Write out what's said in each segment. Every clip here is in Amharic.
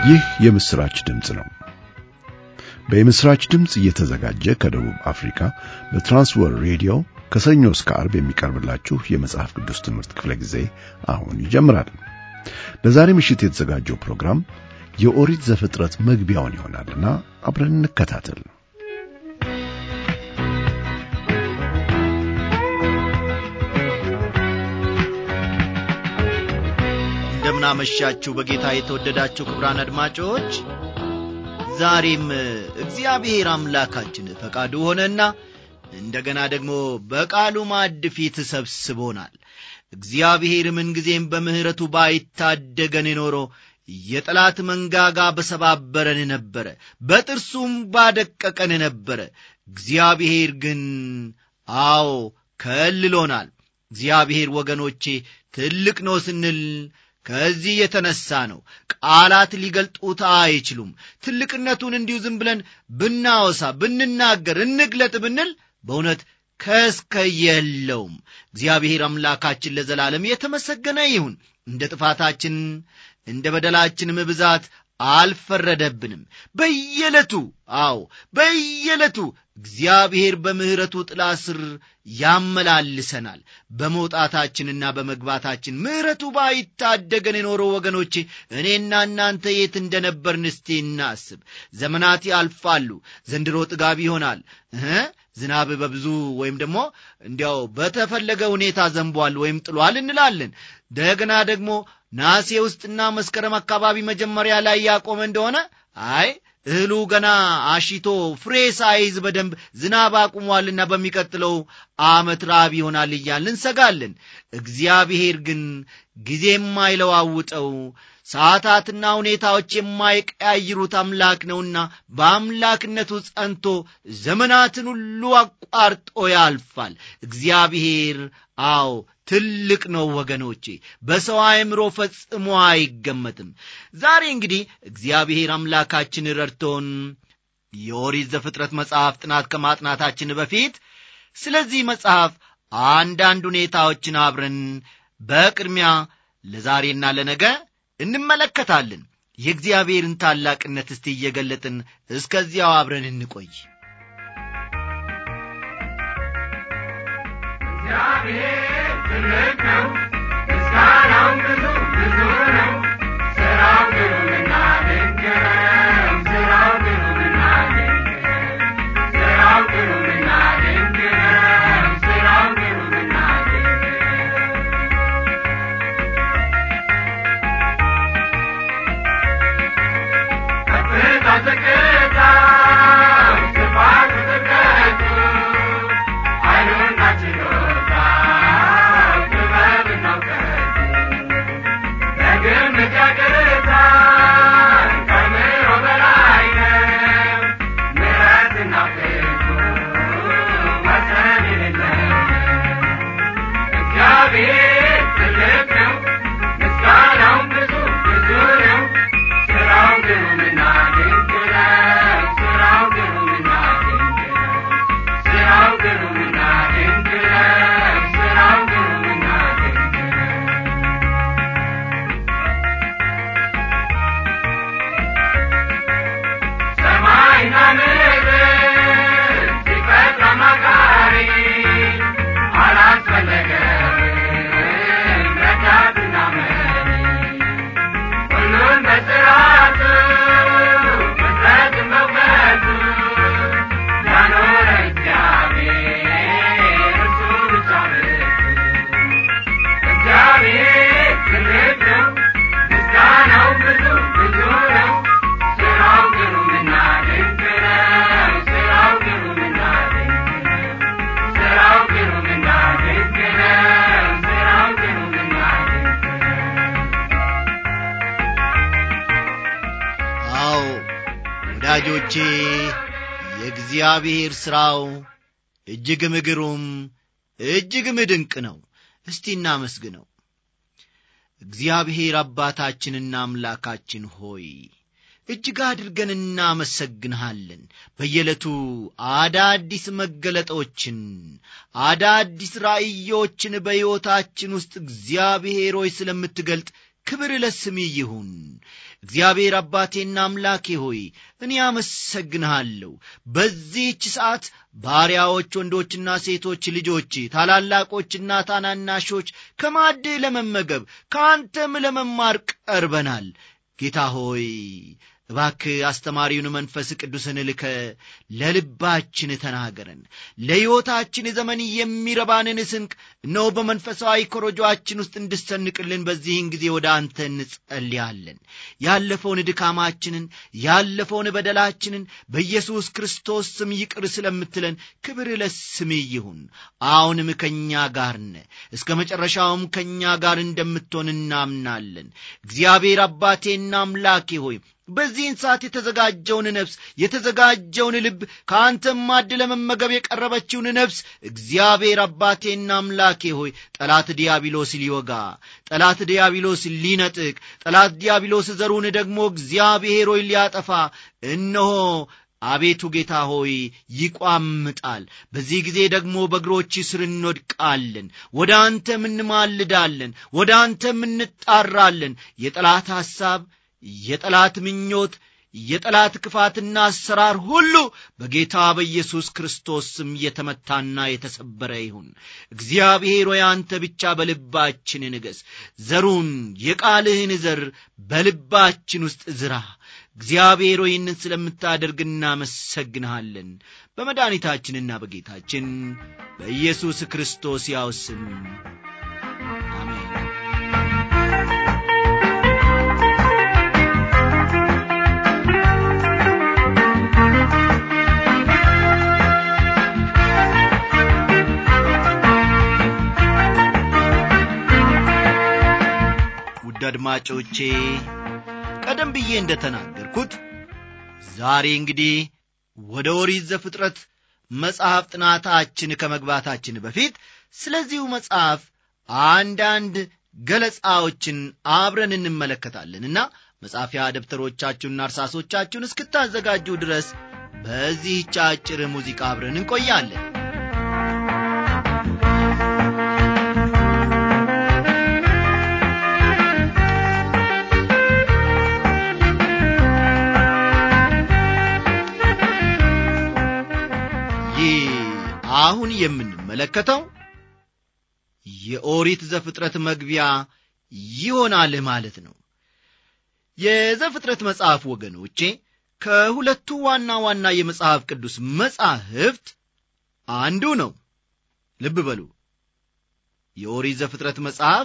ይህ የምስራች ድምፅ ነው። በምስራች ድምፅ እየተዘጋጀ ከደቡብ አፍሪካ በትራንስወር ሬዲዮ ከሰኞ እስከ ዓርብ የሚቀርብላችሁ የመጽሐፍ ቅዱስ ትምህርት ክፍለ ጊዜ አሁን ይጀምራል። ለዛሬ ምሽት የተዘጋጀው ፕሮግራም የኦሪት ዘፍጥረት መግቢያውን ይሆናልና አብረን እንከታተል። እንደምናመሻችሁ በጌታ የተወደዳችሁ ክቡራን አድማጮች ዛሬም እግዚአብሔር አምላካችን ፈቃዱ ሆነና እንደገና ደግሞ በቃሉ ማዕድ ፊት ሰብስቦናል እግዚአብሔር ምንጊዜም በምሕረቱ ባይታደገን ኖሮ የጠላት መንጋጋ በሰባበረን ነበረ በጥርሱም ባደቀቀን ነበረ እግዚአብሔር ግን አዎ ከልሎናል እግዚአብሔር ወገኖቼ ትልቅ ነው ስንል ከዚህ የተነሳ ነው ቃላት ሊገልጡት አይችሉም ትልቅነቱን እንዲሁ ዝም ብለን ብናወሳ ብንናገር እንግለጥ ብንል በእውነት ከስከ የለውም እግዚአብሔር አምላካችን ለዘላለም የተመሰገነ ይሁን እንደ ጥፋታችን እንደ በደላችንም ብዛት አልፈረደብንም በየዕለቱ አዎ በየዕለቱ እግዚአብሔር በምሕረቱ ጥላ ስር ያመላልሰናል በመውጣታችንና በመግባታችን ምሕረቱ ባይታደገን የኖረው ወገኖቼ እኔና እናንተ የት እንደነበርን እስቲ እናስብ ዘመናት ያልፋሉ ዘንድሮ ጥጋብ ይሆናል ዝናብ በብዙ ወይም ደግሞ እንዲያው በተፈለገ ሁኔታ ዘንቧል ወይም ጥሏል እንላለን ደግና ደግሞ ናሴ ውስጥና መስከረም አካባቢ መጀመሪያ ላይ ያቆመ እንደሆነ አይ እህሉ ገና አሽቶ ፍሬ ሳይዝ በደንብ ዝናብ አቁሟልና በሚቀጥለው አመት ራብ ይሆናል እያል እንሰጋለን እግዚአብሔር ግን ጊዜ የማይለዋውጠው ሰዓታትና ሁኔታዎች የማይቀያይሩት አምላክ ነውና በአምላክነቱ ጸንቶ ዘመናትን ሁሉ አቋርጦ ያልፋል እግዚአብሔር አዎ ትልቅ ነው ወገኖቼ በሰው አእምሮ ፈጽሞ አይገመትም ዛሬ እንግዲህ እግዚአብሔር አምላካችን ረድቶን የኦሪት ዘፍጥረት መጽሐፍ ጥናት ከማጥናታችን በፊት ስለዚህ መጽሐፍ አንዳንድ ሁኔታዎችን አብረን በቅድሚያ ለዛሬና ለነገ እንመለከታለን የእግዚአብሔርን ታላቅነት እስቲ እየገለጥን እስከዚያው አብረን እንቆይ እግዚአብሔር ትልቅ ነው ምስጋናው ብዙ ብዙ ነው ስራው ግሩምና ድንቅ ነው ስራው ግሩምና ድንቅ ነው ስራው ግሩምና ድንቅ ነው ስራው ግሩምና ድንቅ ነው ከፍታ ዝቅታው ስፋቱ ጥልቀቱ ኃይሉና ችሎታው ጥበብና እውቀቱ በግምት ያቅታል ከምሮ በላይ ነው ምሕረትና ፍቅሩ ወሰን የሌለው እግዚአብሔር ትልቅ ነው ምስጋናውም ብዙ ብዙ ነው ስራው ግሩምና ድንቅ ነው ስራው ግሩምና ድንቅ ነው ስራው ግሩምና ድንቅ ነው ስራው ግሩምና ድንቅ ነው ሰማይና ምድር ሲፈጥር አማካሪ አላስፈለገም ረዳትና መሪ ሁሉን በስርዓቱ ፍጥረትን በእውቀቱ ያኖረ እግዚአብሔር እርሱ ብቻ ብርቱ እግዚአብሔር ትልቅ ነው ምስጋናው ብዙ ብዙ ነው ስራው ግሩምና ድንቅ ነው ስራው ግሩምና ድንቅ ነው ስራው ግሩምና ድንቅ ነው ስራው ግሩምና ድንቅ ነው አዎ ወዳጆቼ የእግዚአብሔር ሥራው እጅግም ግሩም እጅግም ድንቅ ነው እስቲ እናመስግነው እግዚአብሔር አባታችንና አምላካችን ሆይ እጅግ አድርገን እናመሰግንሃለን በየዕለቱ አዳዲስ መገለጦችን አዳዲስ ራእዮችን በሕይወታችን ውስጥ እግዚአብሔር ሆይ ስለምትገልጥ ክብር ለስም ይሁን። እግዚአብሔር አባቴና አምላኬ ሆይ እኔ አመሰግንሃለሁ። በዚህች ሰዓት ባሪያዎች ወንዶችና ሴቶች ልጆች፣ ታላላቆችና ታናናሾች ከማዕድህ ለመመገብ ከአንተም ለመማር ቀርበናል። ጌታ ሆይ እባክህ አስተማሪውን መንፈስ ቅዱስን ልከ ለልባችን ተናገረን። ለሕይወታችን ዘመን የሚረባንን ስንቅ እነሆ በመንፈሳዊ ኮረጆአችን ውስጥ እንድሰንቅልን በዚህን ጊዜ ወደ አንተ እንጸልያለን። ያለፈውን ድካማችንን ያለፈውን በደላችንን በኢየሱስ ክርስቶስ ስም ይቅር ስለምትለን ክብር ለስም ይሁን። አሁንም ከእኛ ጋር ነ እስከ መጨረሻውም ከእኛ ጋር እንደምትሆን እናምናለን። እግዚአብሔር አባቴና አምላኬ ሆይ በዚህን ሰዓት የተዘጋጀውን ነፍስ የተዘጋጀውን ልብ ከአንተም ማድ ለመመገብ የቀረበችውን ነፍስ እግዚአብሔር አባቴና አምላኬ ሆይ ጠላት ዲያብሎስ ሊወጋ ጠላት ዲያብሎስ ሊነጥቅ ጠላት ዲያብሎስ ዘሩን ደግሞ እግዚአብሔር ሆይ ሊያጠፋ እነሆ አቤቱ ጌታ ሆይ ይቋምጣል። በዚህ ጊዜ ደግሞ በእግሮች ስር እንወድቃለን፣ ወደ አንተም እንማልዳለን፣ ወደ አንተም እንጣራለን። የጠላት ሐሳብ የጠላት ምኞት የጠላት ክፋትና አሰራር ሁሉ በጌታ በኢየሱስ ክርስቶስ ስም የተመታና የተሰበረ ይሁን። እግዚአብሔር ሆይ አንተ ብቻ በልባችን ንገስ። ዘሩን የቃልህን ዘር በልባችን ውስጥ ዝራ። እግዚአብሔር ሆይ ይህንን ስለምታደርግ እናመሰግንሃለን። በመድኃኒታችንና በጌታችን በኢየሱስ ክርስቶስ ያው ስም አሜን። ውድ አድማጮቼ ቀደም ብዬ እንደ ተናገርኩት ዛሬ እንግዲህ ወደ ኦሪት ዘፍጥረት መጽሐፍ ጥናታችን ከመግባታችን በፊት ስለዚሁ መጽሐፍ አንዳንድ ገለጻዎችን አብረን እንመለከታለንና መጻፊያ ደብተሮቻችሁንና እርሳሶቻችሁን እስክታዘጋጁ ድረስ በዚህች አጭር ሙዚቃ አብረን እንቆያለን። ይህ አሁን የምንመለከተው የኦሪት ዘፍጥረት መግቢያ ይሆናል ማለት ነው። የዘፍጥረት መጽሐፍ ወገኖቼ ከሁለቱ ዋና ዋና የመጽሐፍ ቅዱስ መጻሕፍት አንዱ ነው። ልብ በሉ። የኦሪት ዘፍጥረት መጽሐፍ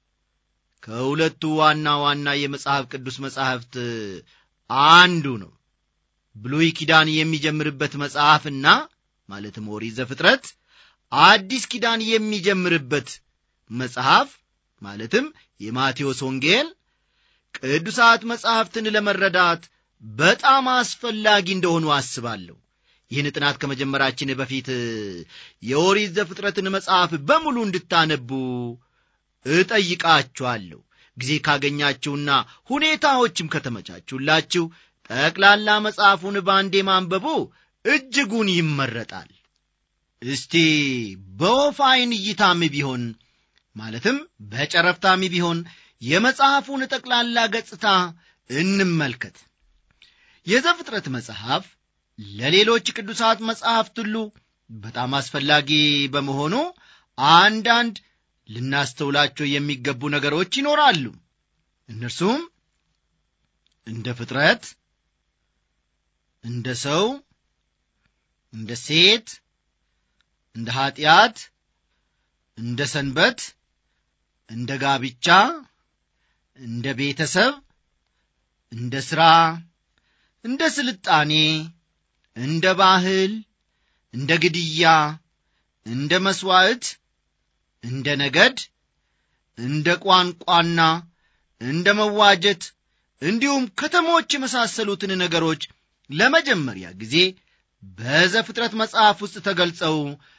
ከሁለቱ ዋና ዋና የመጽሐፍ ቅዱስ መጻሕፍት አንዱ ነው። ብሉይ ኪዳን የሚጀምርበት መጽሐፍና ማለትም ኦሪት ዘፍጥረት አዲስ ኪዳን የሚጀምርበት መጽሐፍ ማለትም የማቴዎስ ወንጌል ቅዱሳት መጻሕፍትን ለመረዳት በጣም አስፈላጊ እንደሆኑ አስባለሁ። ይህን ጥናት ከመጀመራችን በፊት የኦሪት ዘፍጥረትን መጽሐፍ በሙሉ እንድታነቡ እጠይቃችኋለሁ። ጊዜ ካገኛችሁና ሁኔታዎችም ከተመቻቹላችሁ ጠቅላላ መጽሐፉን በአንዴ ማንበቡ እጅጉን ይመረጣል። እስቲ በወፍ ዓይን እይታም ቢሆን ማለትም በጨረፍታም ቢሆን የመጽሐፉን ጠቅላላ ገጽታ እንመልከት። የዘፍጥረት መጽሐፍ ለሌሎች ቅዱሳት መጽሐፍት ሁሉ በጣም አስፈላጊ በመሆኑ አንዳንድ ልናስተውላቸው የሚገቡ ነገሮች ይኖራሉ። እነርሱም እንደ ፍጥረት፣ እንደ ሰው፣ እንደ ሴት፣ እንደ ኀጢአት፣ እንደ ሰንበት፣ እንደ ጋብቻ፣ እንደ ቤተሰብ፣ እንደ ሥራ፣ እንደ ስልጣኔ፣ እንደ ባህል፣ እንደ ግድያ፣ እንደ መሥዋዕት፣ እንደ ነገድ፣ እንደ ቋንቋና እንደ መዋጀት እንዲሁም ከተሞች የመሳሰሉትን ነገሮች ለመጀመሪያ ጊዜ በዘፍጥረት መጽሐፍ ውስጥ ተገልጸው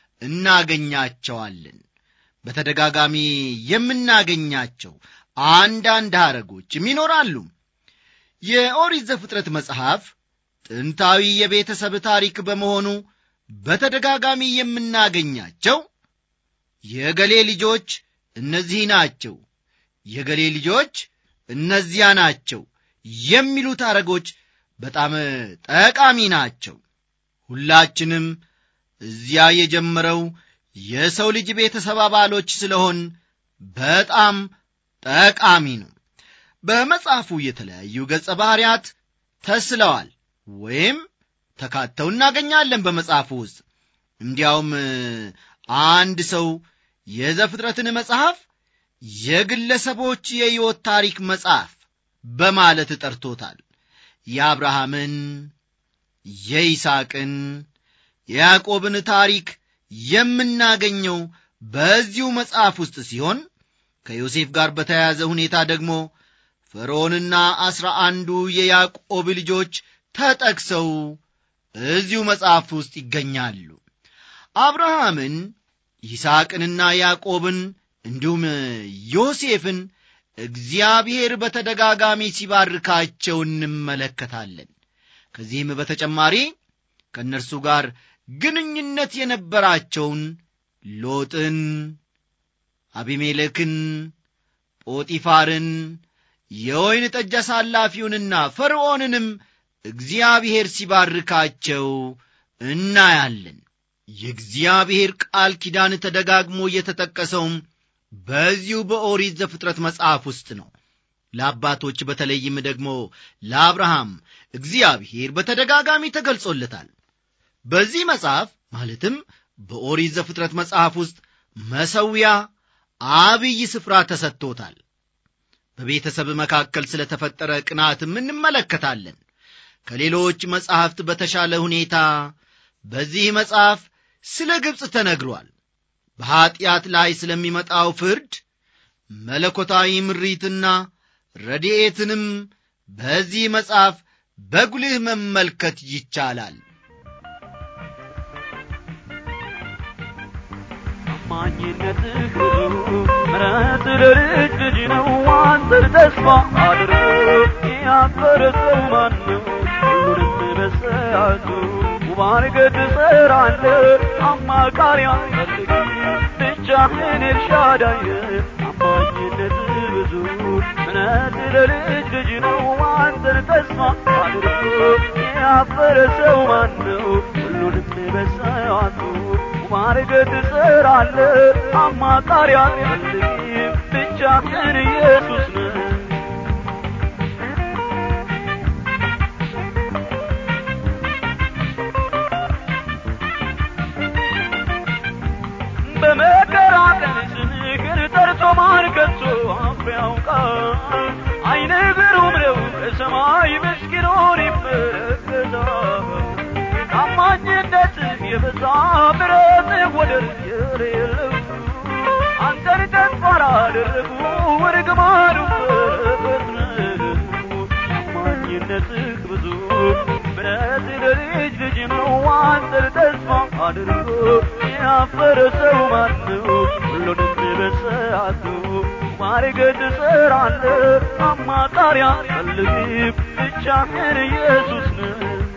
እናገኛቸዋለን። በተደጋጋሚ የምናገኛቸው አንዳንድ ሐረጎችም ይኖራሉ። የኦሪት ዘፍጥረት መጽሐፍ ጥንታዊ የቤተሰብ ታሪክ በመሆኑ በተደጋጋሚ የምናገኛቸው የገሌ ልጆች እነዚህ ናቸው፣ የገሌ ልጆች እነዚያ ናቸው የሚሉት አረጎች በጣም ጠቃሚ ናቸው ሁላችንም እዚያ የጀመረው የሰው ልጅ ቤተሰብ አባሎች ስለሆን በጣም ጠቃሚ ነው በመጽሐፉ የተለያዩ ገጸ ባህርያት ተስለዋል ወይም ተካተው እናገኛለን በመጽሐፉ ውስጥ እንዲያውም አንድ ሰው የዘፍጥረትን መጽሐፍ የግለሰቦች የሕይወት ታሪክ መጽሐፍ በማለት ጠርቶታል የአብርሃምን የይስቅን የያዕቆብን ታሪክ የምናገኘው በዚሁ መጽሐፍ ውስጥ ሲሆን ከዮሴፍ ጋር በተያያዘ ሁኔታ ደግሞ ፈርዖንና አስራ አንዱ የያዕቆብ ልጆች ተጠቅሰው እዚሁ መጽሐፍ ውስጥ ይገኛሉ አብርሃምን ይስሐቅንና ያዕቆብን እንዲሁም ዮሴፍን እግዚአብሔር በተደጋጋሚ ሲባርካቸው እንመለከታለን ከዚህም በተጨማሪ ከእነርሱ ጋር ግንኙነት የነበራቸውን ሎጥን አቢሜሌክን ጶጢፋርን የወይን ጠጅ አሳላፊውንና ፈርዖንንም እግዚአብሔር ሲባርካቸው እናያለን የእግዚአብሔር ቃል ኪዳን ተደጋግሞ እየተጠቀሰውም በዚሁ በኦሪት ዘፍጥረት መጽሐፍ ውስጥ ነው ለአባቶች በተለይም ደግሞ ለአብርሃም እግዚአብሔር በተደጋጋሚ ተገልጾለታል በዚህ መጽሐፍ ማለትም በኦሪት ዘፍጥረት መጽሐፍ ውስጥ መሰዊያ አብይ ስፍራ ተሰጥቶታል በቤተሰብ መካከል ስለተፈጠረ ቅናትም እንመለከታለን ከሌሎች መጻሕፍት በተሻለ ሁኔታ በዚህ መጽሐፍ ስለ ግብፅ ተነግሯል በኀጢአት ላይ ስለሚመጣው ፍርድ መለኮታዊ ምሪትና ረድኤትንም በዚህ መጽሐፍ በጉልህ መመልከት ይቻላል ታማኝነትህ ብዙ ምረት ለልጅ ልጅ ነው አንተን ተስፋ አድርጎ ያፈረ ሰው ማን ነው ሁሉንም በሰዓቱ ውባን ገድ ሰራለ አማካሪ አፈልግ ብቻህን ኤልሻዳይ ታማኝነትህ ብዙ ምረት ለልጅ ልጅ ነው አንተን ተስፋ አድርጎ ያፈረ ሰው ማን ነው ሁሉንም በሰዓቱ ማርገድ ትሰራለ አማካሪ አትፈልጊም ብቻህን ኢየሱስ ነው በመከራ ቀን ስምህን ጠርቶ ማን ከቶ አፍ ያውቃል አይነ ብሩም ነው ከሰማይ ምስኪኑን ይመለከታል ታማኝነት የበዛ ምረት ወደር የሌለው አንተን ተስፋ ላደረጉ እርግማኑ በረከት ነው ታማኝነትህ ብዙ ምረት ለልጅ ልጅ ነው አንተን ተስፋ አድርጎ ያፈረ ሰው ማን ነው ሁሉንም በሰዓቱ ማርገድ ትሰራለ አማካሪ አትፈልግም ብቻህን ኢየሱስ ነው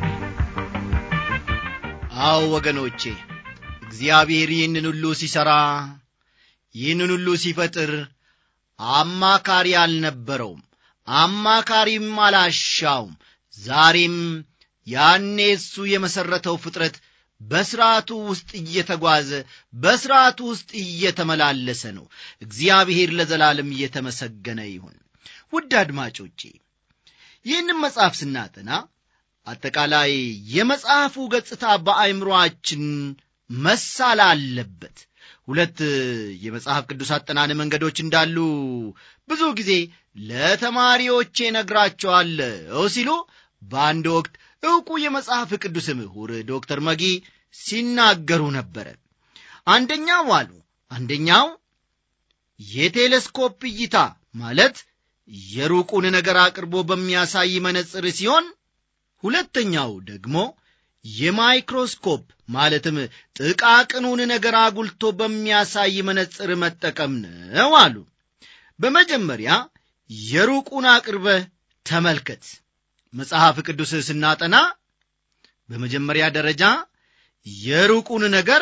አዎ ወገኖቼ እግዚአብሔር ይህንን ሁሉ ሲሠራ ይህንን ሁሉ ሲፈጥር አማካሪ አልነበረውም አማካሪም አላሻውም ዛሬም ያኔ እሱ የመሠረተው ፍጥረት በሥርዓቱ ውስጥ እየተጓዘ በሥርዓቱ ውስጥ እየተመላለሰ ነው እግዚአብሔር ለዘላለም እየተመሰገነ ይሁን ውድ አድማጮቼ ይህንም መጽሐፍ ስናጠና አጠቃላይ የመጽሐፉ ገጽታ በአይምሮአችን መሳል አለበት ሁለት የመጽሐፍ ቅዱስ አጠናን መንገዶች እንዳሉ ብዙ ጊዜ ለተማሪዎቼ ነግራቸዋለሁ ሲሉ በአንድ ወቅት ዕውቁ የመጽሐፍ ቅዱስ ምሁር ዶክተር መጊ ሲናገሩ ነበረ አንደኛው አሉ አንደኛው የቴሌስኮፕ እይታ ማለት የሩቁን ነገር አቅርቦ በሚያሳይ መነጽር ሲሆን ሁለተኛው ደግሞ የማይክሮስኮፕ ማለትም ጥቃቅኑን ነገር አጉልቶ በሚያሳይ መነጽር መጠቀም ነው አሉ በመጀመሪያ የሩቁን አቅርበህ ተመልከት መጽሐፍ ቅዱስ ስናጠና በመጀመሪያ ደረጃ የሩቁን ነገር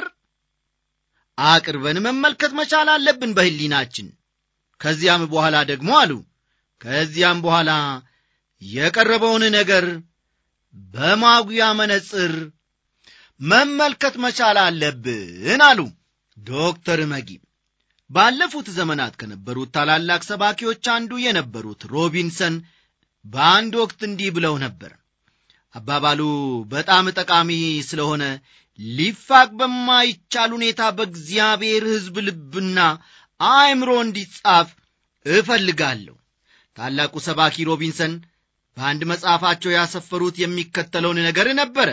አቅርበን መመልከት መቻል አለብን በህሊናችን ከዚያም በኋላ ደግሞ አሉ ከዚያም በኋላ የቀረበውን ነገር በማጉያ መነጽር መመልከት መቻል አለብን አሉ ዶክተር መጊ ባለፉት ዘመናት ከነበሩት ታላላቅ ሰባኪዎች አንዱ የነበሩት ሮቢንሰን በአንድ ወቅት እንዲህ ብለው ነበር አባባሉ በጣም ጠቃሚ ስለሆነ ሊፋቅ በማይቻል ሁኔታ በእግዚአብሔር ሕዝብ ልብና አእምሮ እንዲጻፍ እፈልጋለሁ ታላቁ ሰባኪ ሮቢንሰን በአንድ መጽሐፋቸው ያሰፈሩት የሚከተለውን ነገር ነበረ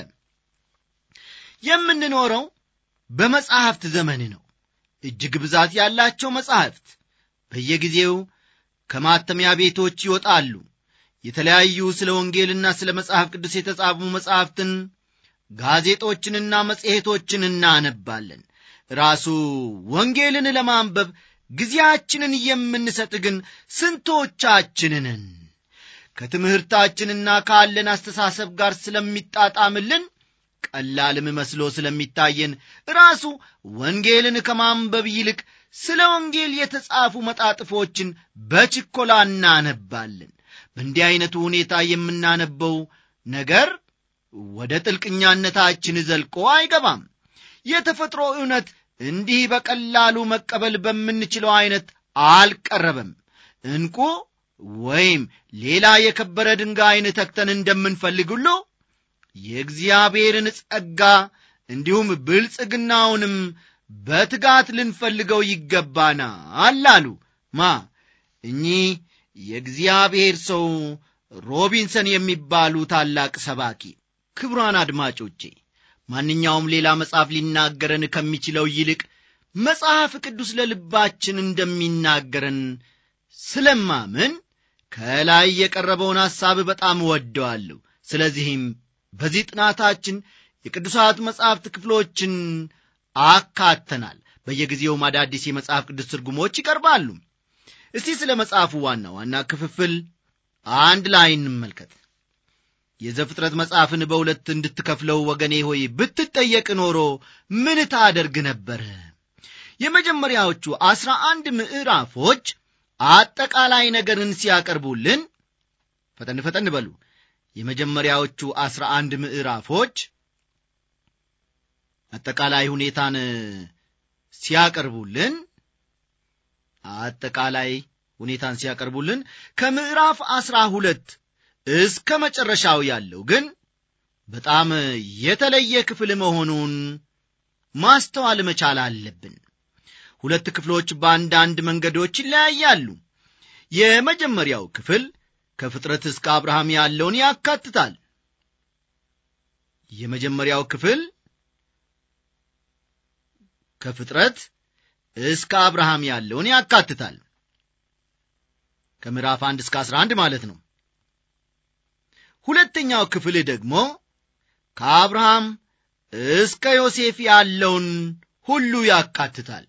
የምንኖረው በመጻሕፍት ዘመን ነው እጅግ ብዛት ያላቸው መጻሕፍት በየጊዜው ከማተሚያ ቤቶች ይወጣሉ የተለያዩ ስለ ወንጌልና ስለ መጽሐፍ ቅዱስ የተጻፉ መጻሕፍትን ጋዜጦችንና መጽሔቶችን እናነባለን ራሱ ወንጌልን ለማንበብ ጊዜያችንን የምንሰጥ ግን ስንቶቻችንን ከትምህርታችንና ካለን አስተሳሰብ ጋር ስለሚጣጣምልን ቀላልም መስሎ ስለሚታየን ራሱ ወንጌልን ከማንበብ ይልቅ ስለ ወንጌል የተጻፉ መጣጥፎችን በችኮላ እናነባለን በእንዲህ ዐይነቱ ሁኔታ የምናነበው ነገር ወደ ጥልቅኛነታችን ዘልቆ አይገባም የተፈጥሮ እውነት እንዲህ በቀላሉ መቀበል በምንችለው ዐይነት አልቀረበም እንቁ ወይም ሌላ የከበረ ድንጋይን ተክተን እንደምንፈልግ ሁሉ የእግዚአብሔርን ጸጋ እንዲሁም ብልጽግናውንም በትጋት ልንፈልገው ይገባናል አሉ ማ እኚህ የእግዚአብሔር ሰው ሮቢንሰን የሚባሉ ታላቅ ሰባኪ ክቡራን አድማጮቼ ማንኛውም ሌላ መጽሐፍ ሊናገረን ከሚችለው ይልቅ መጽሐፍ ቅዱስ ለልባችን እንደሚናገረን ስለማምን ከላይ የቀረበውን ሐሳብ በጣም እወደዋለሁ ስለዚህም በዚህ ጥናታችን የቅዱሳት መጻሕፍት ክፍሎችን አካተናል በየጊዜውም አዳዲስ የመጽሐፍ ቅዱስ ትርጉሞች ይቀርባሉ እስቲ ስለ መጽሐፉ ዋና ዋና ክፍፍል አንድ ላይ እንመልከት የዘፍጥረት መጽሐፍን በሁለት እንድትከፍለው ወገኔ ሆይ ብትጠየቅ ኖሮ ምን ታደርግ ነበር የመጀመሪያዎቹ አስራ አንድ ምዕራፎች አጠቃላይ ነገርን ሲያቀርቡልን ፈጠን ፈጠን በሉ የመጀመሪያዎቹ አስራ አንድ ምዕራፎች አጠቃላይ ሁኔታን ሲያቀርቡልን አጠቃላይ ሁኔታን ሲያቀርቡልን ከምዕራፍ አስራ ሁለት እስከ መጨረሻው ያለው ግን በጣም የተለየ ክፍል መሆኑን ማስተዋል መቻል አለብን ሁለት ክፍሎች በአንዳንድ መንገዶች ይለያያሉ የመጀመሪያው ክፍል ከፍጥረት እስከ አብርሃም ያለውን ያካትታል የመጀመሪያው ክፍል ከፍጥረት እስከ አብርሃም ያለውን ያካትታል ከምዕራፍ አንድ እስከ አስራ አንድ ማለት ነው ሁለተኛው ክፍል ደግሞ ከአብርሃም እስከ ዮሴፍ ያለውን ሁሉ ያካትታል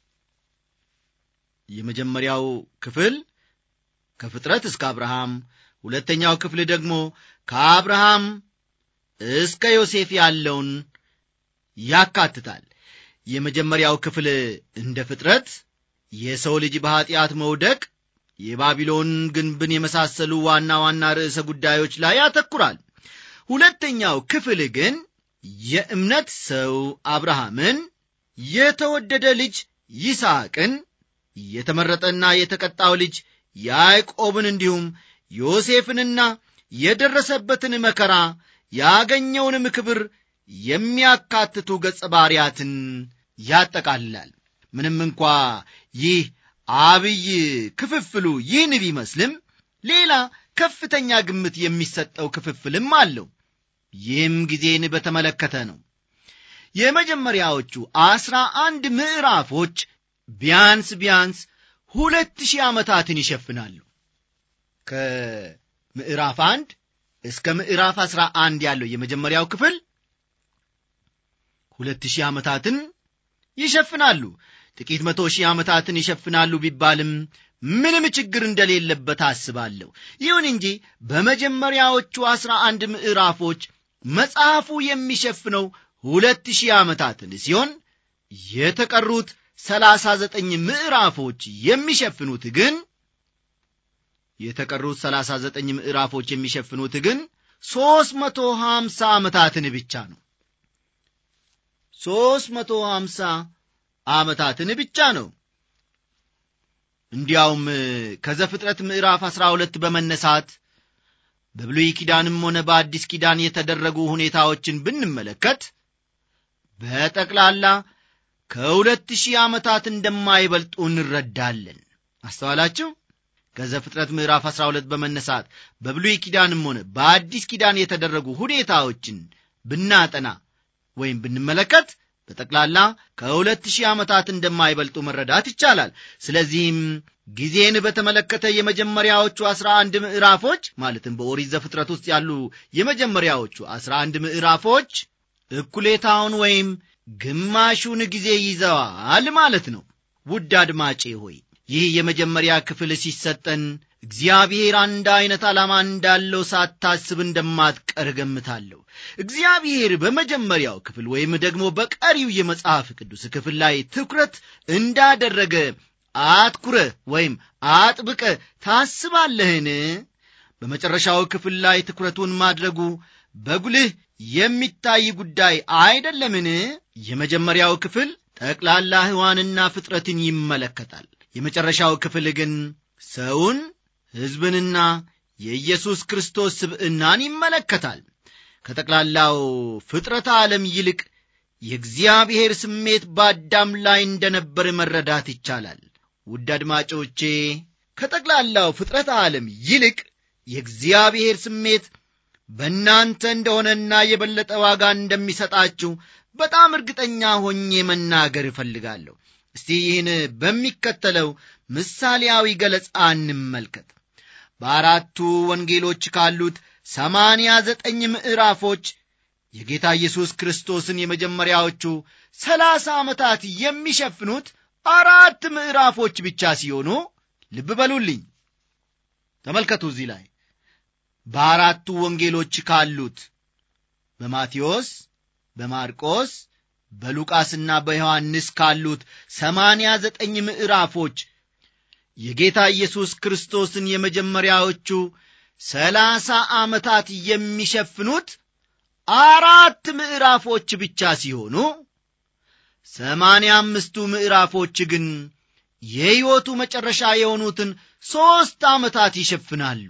የመጀመሪያው ክፍል ከፍጥረት እስከ አብርሃም ሁለተኛው ክፍል ደግሞ ከአብርሃም እስከ ዮሴፍ ያለውን ያካትታል የመጀመሪያው ክፍል እንደ ፍጥረት የሰው ልጅ በኀጢአት መውደቅ የባቢሎን ግንብን የመሳሰሉ ዋና ዋና ርዕሰ ጉዳዮች ላይ ያተኩራል ሁለተኛው ክፍል ግን የእምነት ሰው አብርሃምን የተወደደ ልጅ ይስሐቅን የተመረጠና የተቀጣው ልጅ ያዕቆብን እንዲሁም ዮሴፍንና የደረሰበትን መከራ ያገኘውንም ክብር የሚያካትቱ ገጸ ባሪያትን ያጠቃልላል ምንም እንኳ ይህ አብይ ክፍፍሉ ይህን ቢመስልም ሌላ ከፍተኛ ግምት የሚሰጠው ክፍፍልም አለው ይህም ጊዜን በተመለከተ ነው የመጀመሪያዎቹ አስራ አንድ ምዕራፎች ቢያንስ ቢያንስ ሁለት ሺህ ዓመታትን ይሸፍናሉ ከምዕራፍ አንድ እስከ ምዕራፍ አስራ አንድ ያለው የመጀመሪያው ክፍል ሁለት ሺህ ዓመታትን ይሸፍናሉ ጥቂት መቶ ሺህ ዓመታትን ይሸፍናሉ ቢባልም ምንም ችግር እንደሌለበት አስባለሁ ይሁን እንጂ በመጀመሪያዎቹ አስራ አንድ ምዕራፎች መጽሐፉ የሚሸፍነው ሁለት ሺህ ዓመታትን ሲሆን የተቀሩት ሰላሳ ዘጠኝ ምዕራፎች የሚሸፍኑት ግን የተቀሩት ሰላሳ ዘጠኝ ምዕራፎች የሚሸፍኑት ግን ሦስት መቶ ሀምሳ ዓመታትን ብቻ ነው ሦስት መቶ ሀምሳ ዓመታትን ብቻ ነው እንዲያውም ከዘፍጥረት ምዕራፍ አሥራ ሁለት በመነሳት በብሉይ ኪዳንም ሆነ በአዲስ ኪዳን የተደረጉ ሁኔታዎችን ብንመለከት በጠቅላላ ከሁለት ሺህ ዓመታት እንደማይበልጡ እንረዳለን አስተዋላችሁ ከዘፍጥረት ምዕራፍ 12 በመነሳት በብሉይ ኪዳንም ሆነ በአዲስ ኪዳን የተደረጉ ሁኔታዎችን ብናጠና ወይም ብንመለከት በጠቅላላ ከሁለት ሺህ ዓመታት እንደማይበልጡ መረዳት ይቻላል ስለዚህም ጊዜን በተመለከተ የመጀመሪያዎቹ አስራ አንድ ምዕራፎች ማለትም በኦሪት ዘፍጥረት ውስጥ ያሉ የመጀመሪያዎቹ አስራ አንድ ምዕራፎች እኩሌታውን ወይም ግማሹን ጊዜ ይዘዋል ማለት ነው ውድ አድማጬ ሆይ ይህ የመጀመሪያ ክፍል ሲሰጠን እግዚአብሔር አንድ ዐይነት ዓላማ እንዳለው ሳታስብ እንደማትቀር ገምታለሁ እግዚአብሔር በመጀመሪያው ክፍል ወይም ደግሞ በቀሪው የመጽሐፍ ቅዱስ ክፍል ላይ ትኩረት እንዳደረገ አትኩረ ወይም አጥብቀ ታስባለህን በመጨረሻው ክፍል ላይ ትኩረቱን ማድረጉ በጉልህ የሚታይ ጉዳይ አይደለምን የመጀመሪያው ክፍል ጠቅላላ ሕዋንና ፍጥረትን ይመለከታል የመጨረሻው ክፍል ግን ሰውን ሕዝብንና የኢየሱስ ክርስቶስ ስብዕናን ይመለከታል ከጠቅላላው ፍጥረት ዓለም ይልቅ የእግዚአብሔር ስሜት በአዳም ላይ እንደነበር መረዳት ይቻላል ውድ አድማጮቼ ከጠቅላላው ፍጥረት ዓለም ይልቅ የእግዚአብሔር ስሜት በእናንተ እንደሆነና የበለጠ ዋጋ እንደሚሰጣችሁ በጣም እርግጠኛ ሆኜ መናገር እፈልጋለሁ እስቲ ይህን በሚከተለው ምሳሌያዊ ገለጻ እንመልከት በአራቱ ወንጌሎች ካሉት ሰማንያ ዘጠኝ ምዕራፎች የጌታ ኢየሱስ ክርስቶስን የመጀመሪያዎቹ ሰላሳ ዓመታት የሚሸፍኑት አራት ምዕራፎች ብቻ ሲሆኑ ልብ በሉልኝ ተመልከቱ እዚህ ላይ በአራቱ ወንጌሎች ካሉት በማቴዎስ በማርቆስ በሉቃስና በዮሐንስ ካሉት ሰማንያ ዘጠኝ ምዕራፎች የጌታ ኢየሱስ ክርስቶስን የመጀመሪያዎቹ ሰላሳ ዓመታት የሚሸፍኑት አራት ምዕራፎች ብቻ ሲሆኑ ሰማንያ አምስቱ ምዕራፎች ግን የሕይወቱ መጨረሻ የሆኑትን ሦስት ዓመታት ይሸፍናሉ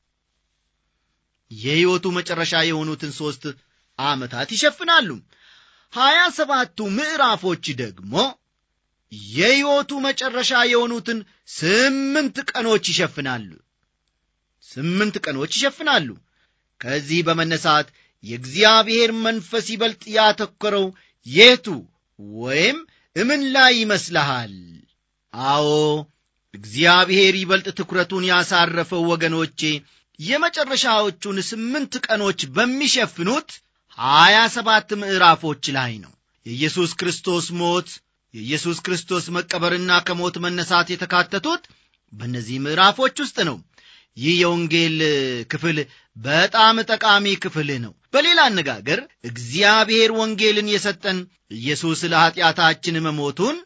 የሕይወቱ መጨረሻ የሆኑትን ሦስት ዓመታት ይሸፍናሉ ሀያ ሰባቱ ምዕራፎች ደግሞ የሕይወቱ መጨረሻ የሆኑትን ስምንት ቀኖች ይሸፍናሉ ስምንት ቀኖች ይሸፍናሉ ከዚህ በመነሳት የእግዚአብሔር መንፈስ ይበልጥ ያተኮረው የቱ ወይም እምን ላይ ይመስልሃል አዎ እግዚአብሔር ይበልጥ ትኩረቱን ያሳረፈው ወገኖቼ የመጨረሻዎቹን ስምንት ቀኖች በሚሸፍኑት ሀያ ሰባት ምዕራፎች ላይ ነው የኢየሱስ ክርስቶስ ሞት የኢየሱስ ክርስቶስ መቀበርና ከሞት መነሳት የተካተቱት በእነዚህ ምዕራፎች ውስጥ ነው ይህ የወንጌል ክፍል በጣም ጠቃሚ ክፍል ነው በሌላ አነጋገር እግዚአብሔር ወንጌልን የሰጠን ኢየሱስ ለኀጢአታችን መሞቱን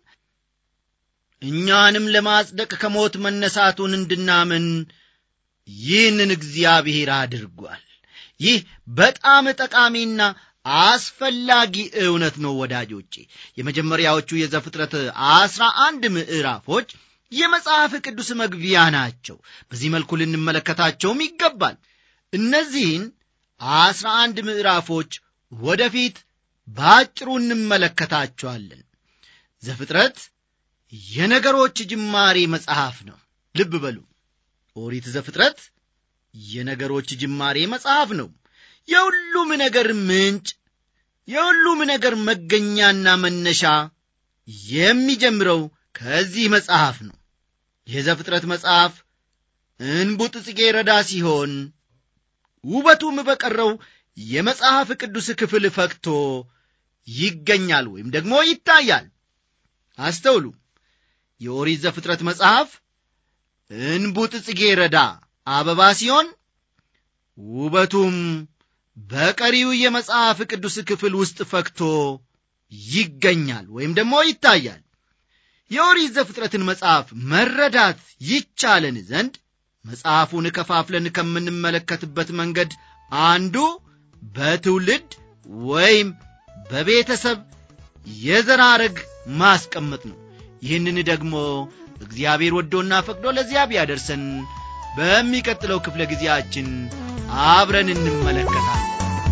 እኛንም ለማጽደቅ ከሞት መነሳቱን እንድናምን ይህንን እግዚአብሔር አድርጓል ይህ በጣም ጠቃሚና አስፈላጊ እውነት ነው ወዳጆቼ የመጀመሪያዎቹ የዘፍጥረት አስራ አንድ ምዕራፎች የመጽሐፍ ቅዱስ መግቢያ ናቸው በዚህ መልኩ ልንመለከታቸውም ይገባል እነዚህን አስራ አንድ ምዕራፎች ወደፊት በአጭሩ እንመለከታቸዋለን ዘፍጥረት የነገሮች ጅማሬ መጽሐፍ ነው ልብ በሉ ኦሪት ዘፍጥረት የነገሮች ጅማሬ መጽሐፍ ነው የሁሉም ነገር ምንጭ የሁሉም ነገር መገኛና መነሻ የሚጀምረው ከዚህ መጽሐፍ ነው የዘፍጥረት መጽሐፍ እንቡጥ ጽጌ ረዳ ሲሆን ውበቱም በቀረው የመጽሐፍ ቅዱስ ክፍል ፈክቶ ይገኛል ወይም ደግሞ ይታያል አስተውሉ የኦሪት ዘፍጥረት መጽሐፍ እንቡጥ ጽጌ ረዳ አበባ ሲሆን ውበቱም በቀሪው የመጽሐፍ ቅዱስ ክፍል ውስጥ ፈክቶ ይገኛል ወይም ደግሞ ይታያል የኦሪት ዘፍጥረትን መጽሐፍ መረዳት ይቻለን ዘንድ መጽሐፉን ከፋፍለን ከምንመለከትበት መንገድ አንዱ በትውልድ ወይም በቤተሰብ የዘር ሐረግ ማስቀመጥ ነው ይህንን ደግሞ እግዚአብሔር ወዶና ፈቅዶ ለዚያ ቢያደርሰን በሚቀጥለው ክፍለ ጊዜያችን አብረን እንመለከታለን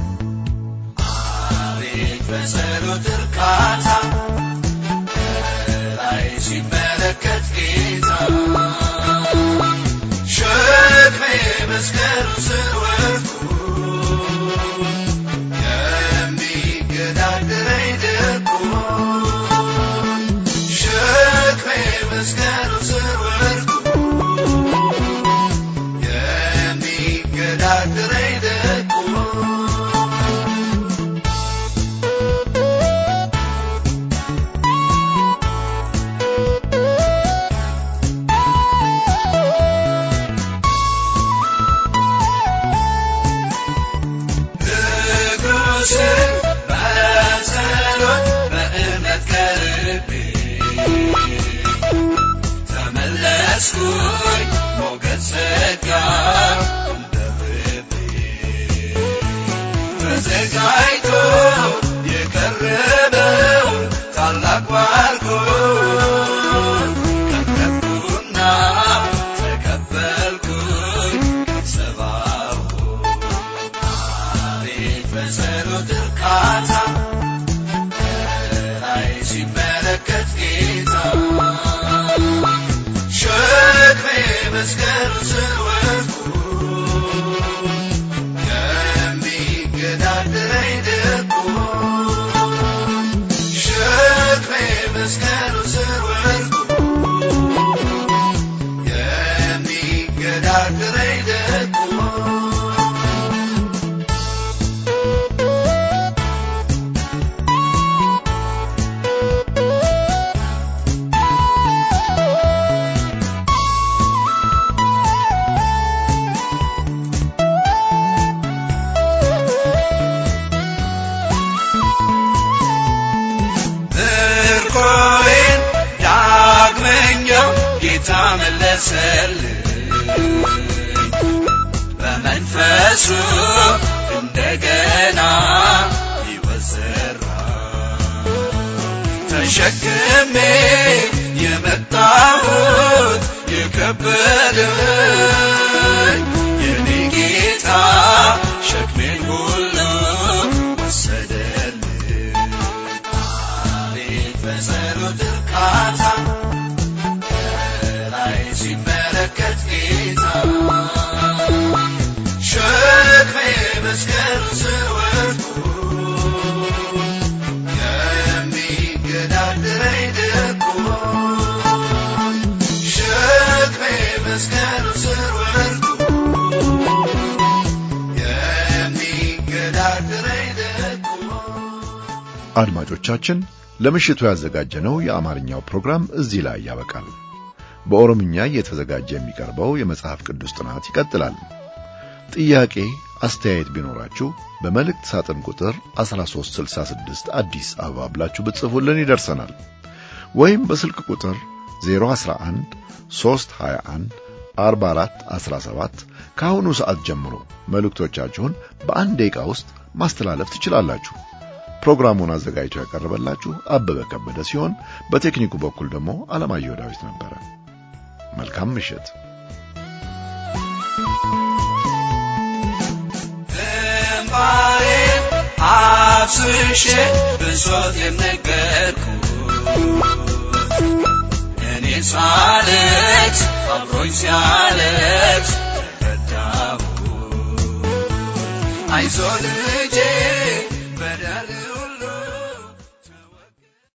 አቤት በጸሎት እርካታ ላይ ሲመለከት ጌታ ሸክሜ መስቀሉ ስር ወድቆ የሚገዳደረኝ ደቆ ሸክሜ መስቀሉ ስር ወድቆ የሚገዳደረኝ ደቆ እግሮስን በጸሎት በእምነት ቀርቤ ተመለስኩኝ ሞገስ ጸጋ እንደርቤ ተዘጋጅቶ የቀረበውን ታላቅ ባርኮት ቀረብኩና ተቀበልኩኝ ከሰባው አቤት በጸሎት እርካታ ከላይ ሲመለከት ጌታ ሸክሜ መስቀሉ ስር ወድቆ የሚገዳደረኝ ደቆ ሸክሜ መስቀሉ ስር ወድቆ የሚገዳደረኝ ደቆ ምርኮዬን ዳግመኛው ጌታ መለሰልኝ በመንፈሱ እንደገና ይወዘራ ተሸክሜ የመጣሁት የከበደኝ የኔ ጌታ ሸክሜን ሁሉ ወሰደልኝ አቤት በጸሎት እርካታ ከላይ ሲመለከት ጌታ ሸክሜ መስቀሉ ስር ወድቆ የሚገዳደረኝ ደቆ ሸክሜ መስቀሉ ስር ወድቆ የሚገዳደረኝ ደቆ አድማጮቻችን ለምሽቱ ያዘጋጀነው የአማርኛው ፕሮግራም እዚህ ላይ ያበቃል። በኦሮምኛ እየተዘጋጀ የሚቀርበው የመጽሐፍ ቅዱስ ጥናት ይቀጥላል። ጥያቄ፣ አስተያየት ቢኖራችሁ በመልእክት ሳጥን ቁጥር 1366 አዲስ አበባ ብላችሁ ብትጽፉልን ይደርሰናል። ወይም በስልክ ቁጥር 011 321 44 17 ከአሁኑ ሰዓት ጀምሮ መልእክቶቻችሁን በአንድ ደቂቃ ውስጥ ማስተላለፍ ትችላላችሁ። ፕሮግራሙን አዘጋጅቶ ያቀረበላችሁ አበበ ከበደ ሲሆን በቴክኒኩ በኩል ደግሞ አለማየሁ ዳዊት ነበረ። መልካም ምሽት። እምባዬን አፍስሼ ብሶት የነገርኩ እኔ ሳለቅስ አብሮኝ ሲያለቅስ ተረዳሁ አይዞ ልጄ